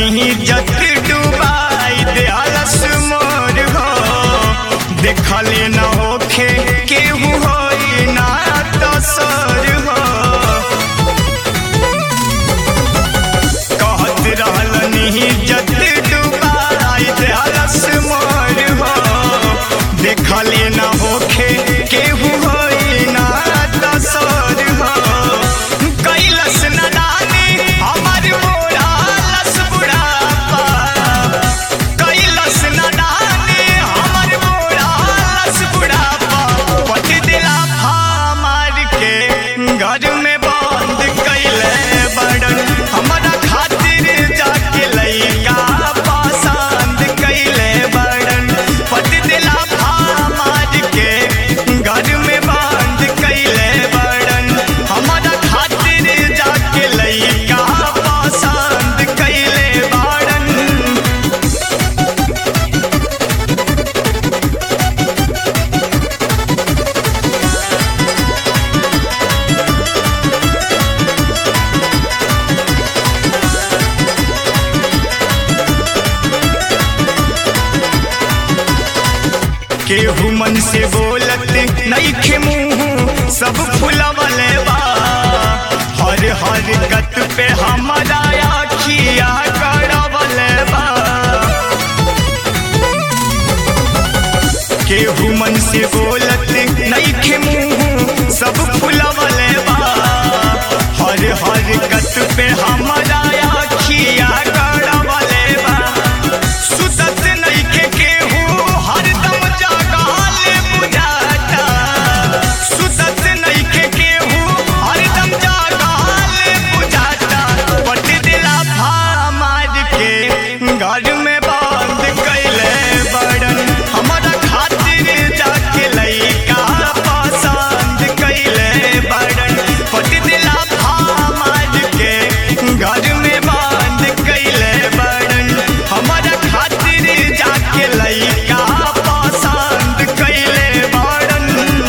इज्जत डुबाई देहलस मोर हो देखले न होखे केहू होई ना तसर हो कहत रहल इज्जत डुबाई देहलस मोर हो देखले न होखे केहू होई ना तसर हो कैलस न नानी हमर मोरा लस बुढ़ापा कैलस न नानी हमर मोरा लस बुढ़ापा पट दिला फामार के घर में बंद कैले बड़न हमरा खातिर जाके लइका पसंद कैले बड़न पट दिला फामार के घर में बंद कैले बड़न हमरा खातिर जाके लइका पसंद कैले बड़न केहू मन से बोलत नईखे मुंह सब फुलवले बा हर हर गत पे हमारा आखिया करवले बा केहू मन से बोलत नईखे मुंह सब फुलवले बा हर हर गत पे हमारा आखिया करवले बा सुतत नईखे केहू हरदम जागाल बुझाता सुतत नईखे केहू हरदम जागाल बुझाता पट दिला फामार के घर में बंद कैले बड़न हमारा खातिर जाके लइका पसंद कैले बड़न पट दिला फामार के घर में बंद कैले बड़न हमारा खातिर जाके लइका पसंद कैले बड़न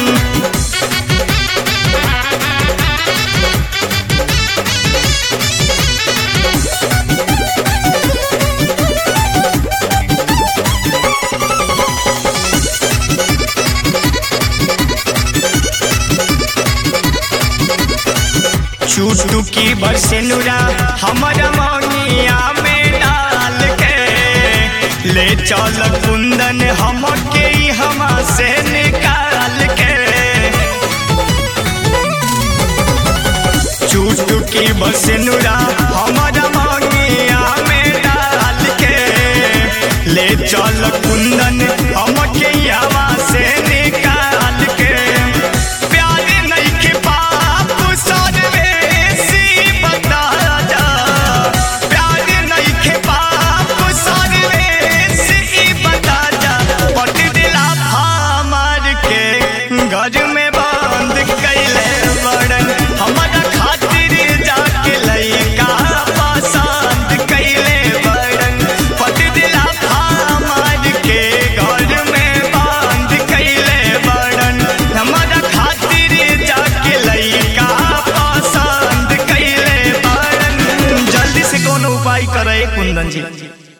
चूटू की बरसेनुरा हमारा मौनिया में डाल के ले चल कुंदन हमके हमा से निकाल के चूटू की बरसेनुरा हमारा मौनिया में डाल के ले चल कुंदन हमके हमा से निकाल के प्यार नइखे बाप सर्वेसी बता जा प्यार नइखे बाप सर्वेसी बता जा पट दिला फामार के घर में बंद कैले बड़न हमारा खातिर जाके लइका पसंद कैले बड़न पट दिला फामार के घर में बंद कैले बड़न हमारा खातिर जाके लइका पसंद कैले बड़न जल्दी से कोनो उपाय करे कुंदन जी